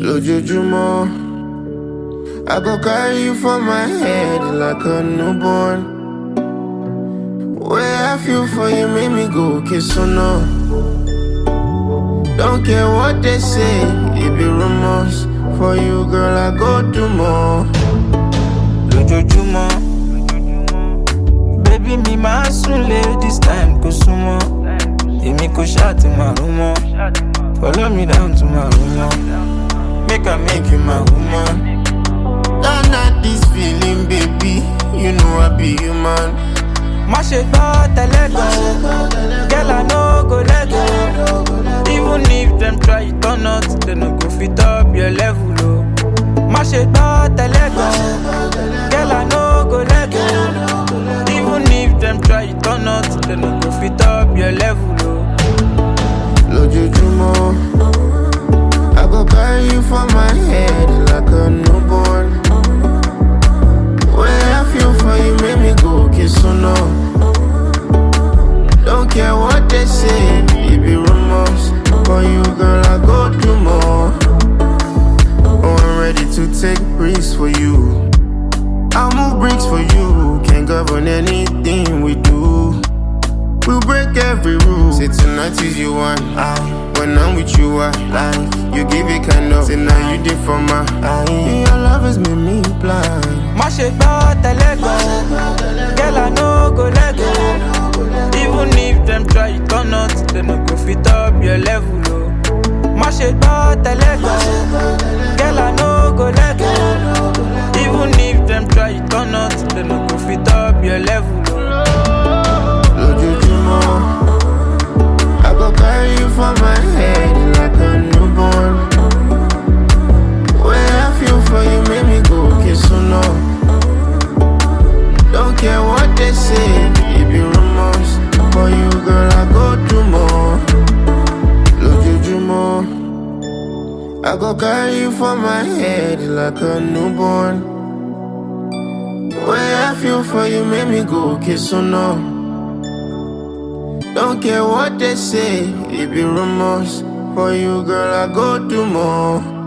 lójoojúmọ́. I go carry you for my head like a newborn. Way I feel for you make me go kiss or no. Don't care what they say, it be rumors. For you, girl, I go do more. lójoojúmọ́. Bébí mi máa sùn lé this time kò súnmọ́. Èmi kò ṣáà ti máa rún mọ́. Follow me down to my room mọ́. Make I make you my woman. Don't not this feeling, baby. You know I be human. Má ṣe gbọ́ tẹ́lẹ̀ gan. Girl, I no go let go. Even if dem try it or not, dem no go fit up your level o. Má ṣe gbọ́ tẹ́lẹ̀ gan. Girl, I no go let go. Even if dem try it or not, dem no go fit up your level o. Lójoojúmọ́. I go carry you for my head like a newborn. Way I feel for you make me go kiss or no. Don't care what they say, it be rumors. For you, girl, I go do more. Oh, I'm ready to take risks for you. I'll move bricks for you. Can't govern anything we do. We'll break every rule. Say tonight is you one. I, when I'm with you, I like. You give it kind of. Say now you did for my eye. Your love has made me blind. Má ṣe gbọ́ tẹ́lẹ̀ gan. Girl, I no go let go. Even if dem try it or not, dem no go fit up your level o. Má ṣe gbọ́ tẹ́lẹ̀ gan. Girl, I no go let go. Even if dem try it or not, dem no go fit up your level o. Lójoojúmọ́. I go carry you for my head like a newborn. Way I feel for you make me go kiss or no. Don't care what they say, it be rumors. For you, girl, I go do more. Lójoojúmọ́. I go carry you for my head like a newborn. Way I feel for you make me go kiss or no. Don't care what they say, it be rumors. For you, girl, I go do more.